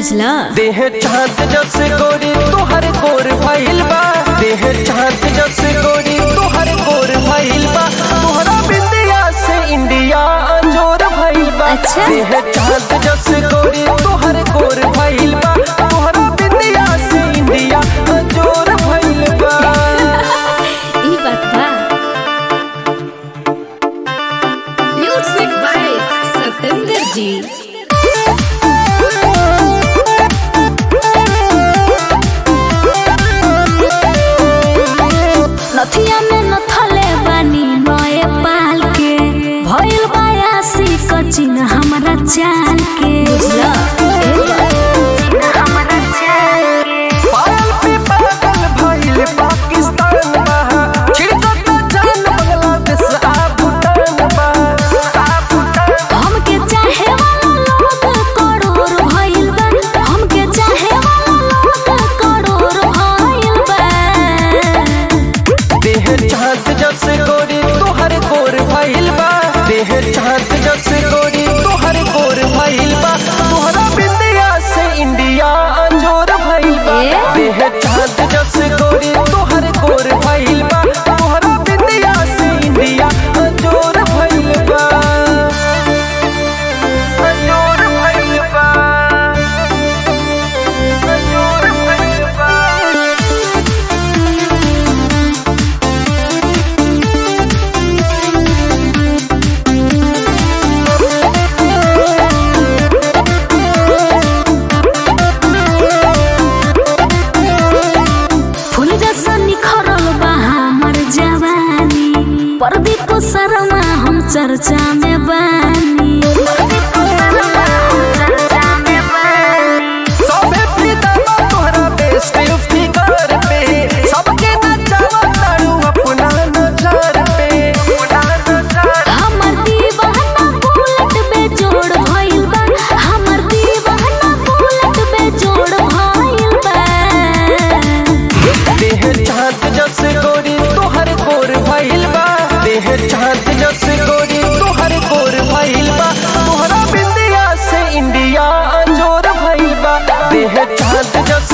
बुझला देह चाँद जस गोरी तोहर गोर भइल बा देह चाँद जस गोरी तोहर गोर भइल बा तोहरा बिंदिया से इंडिया अंजोर भइल बा अच्छा। देह चाँद जस गोरी तोहर गोर भइल बा तोहरा बिंदिया से इंडिया अंजोर भइल बा ई बात बा म्यूजिक बाय सतेंद्र जी नथिया में नथले बानी नए पाल के भइल बायासी कचिन हमरा चाल के बुझला हमरा चाल के पायल पे पागल भइल पाकिस्तान बा छिड़कता जान बांग्लादेश आ भूटान बा आ भूटान हमके चाहे वाला लोग करोड़ भइल बा हमके चाहे वाला लोग करोड़ भइल बा देह चाँद जस गोरी तोहर गोर भइल बा देह चाँद जस गोरी तोहर गोर भइल बा तोहरा बिंदिया से इंडिया अंजोर भइल बा ए? देह चाँद जस गोरी तोहर गोर भइल बा तोहरा बिंदिया से इंडिया अंजोर भइल बा अंजोर भइल बा अंजोर भइल बा फूल जैसा निखरल बा हमर जवानी प्रदीप शर्मा हम चर्चा में बानी प्रदीप शर्मा हम चर्चा में बानी सबे फिदा बा तोहरा बेस्ट फिगर पे सबके नचावा तारू अपना नजर पे अपना नजर हमर दीवाना बुलेट बेजोड़ भइल बा हमर दीवाना बुलेट बेजोड़ भइल बा देह चाँद जस गोरी तोहर गोर भइल बा देह चाँद जस गोरी तोहर गोर भइल बा तोहरा बिंदिया से इंडिया अंजोर भइल बा देह चाँद जस